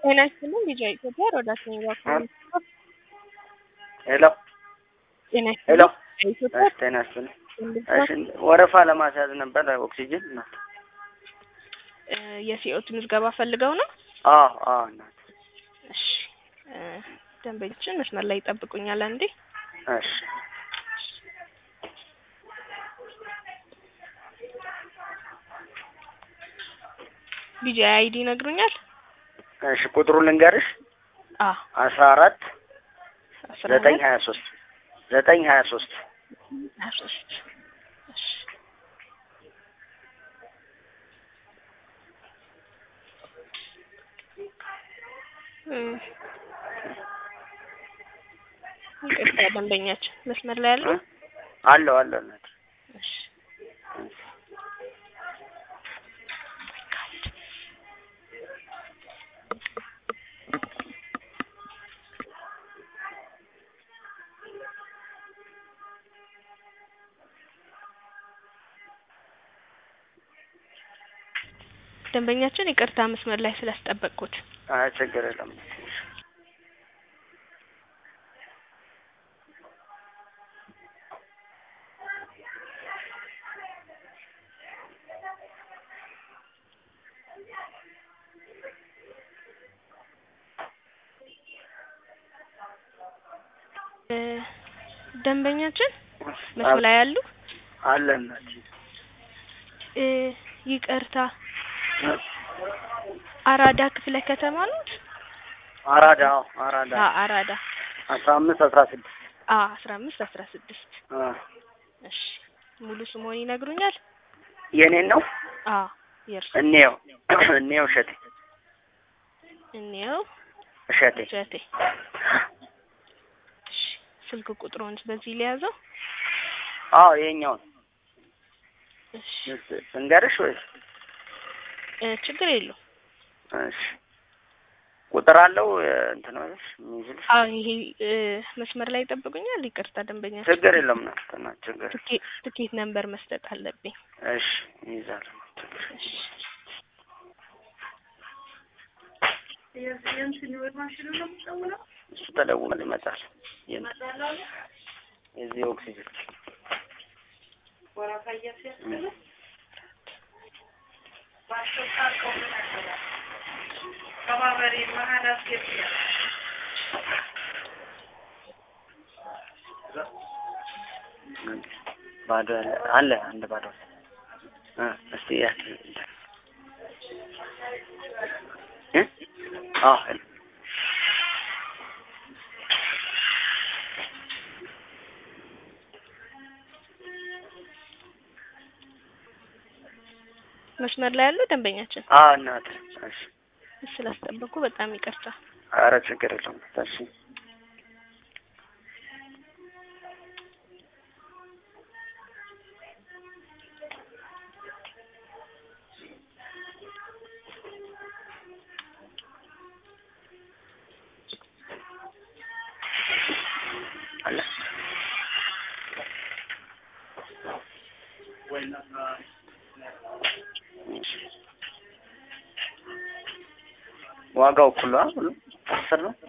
ጤና ይስጥልኝ ልጅ ኢትዮጵያ ሮዳስ ነኝ ባኮ ሄሎ ጤና ሄሎ ይስጥልኝ ኢትዮጵያ እሺ፣ ጤና ይስጥልኝ። እሺ፣ ወረፋ ለማስያዝ ነበር ኦክሲጅን እናት። የሲኦት ምዝገባ ፈልገው ነው። አዎ አዎ እናት። እሺ እ ደንበኞችን መስመር ላይ ይጠብቁኛል አንዴ። እሺ ቢጂ አይዲ ይነግሩኛል። እሺ፣ ቁጥሩ ልንገርሽ አ አስራ አራት አስራ ዘጠኝ ሁለት ሀያ ሶስት ዘጠኝ ሀያ ሶስት ሀያ ሶስት እሺ እ ይቅርታ ደንበኛችን መስመር ላይ ያለው አለው አለው እናት። እሺ ደንበኛችን ይቅርታ መስመር ላይ ስላስጠበቅኩት። አይ ችግር የለም። እ ደንበኛችን መስመር ላይ ያሉ አለ እናት። እ ይቅርታ አራዳ ክፍለ ከተማ ኖት? አራዳ አዎ፣ አራዳ አ አራዳ አስራ አምስት አስራ ስድስት አ አስራ አምስት አስራ ስድስት እሺ ሙሉ ስሞን ይነግሩኛል? የኔን ነው አ የእርሱ እኔው እኔው እሸቴ እኔው እሸቴ እሸቴ እሺ ስልክ ቁጥሩን በዚህ ሊያዘው አዎ ይሄኛውን እሺ እንገርሽ ወይስ እ ችግር የለውም እሺ ቁጥር አለው እንትን ወይስ የሚይዝልሽ አ ይሄ እ መስመር ላይ ይጠብቁኛል ይቅርታ ደንበኛ ችግር የለም ነው እና ችግር ትኬት ትኬት ነምበር መስጠት አለብኝ እሺ ይይዛል እሺ እሱ ተደውሏል ይመጣል የዚህ ኦክሲጅን ባዶ ያለ አለ አንድ ባዶ እ እስቲ ያ እ አዎ መስመር ላይ ያለው ደንበኛችን አዎ እናት እሺ ስላስጠበቁ በጣም ይቅርታ ኧረ ችግር የለውም እሺ አለ ዋጋው እኩል ነው ሁሉ አስር ነው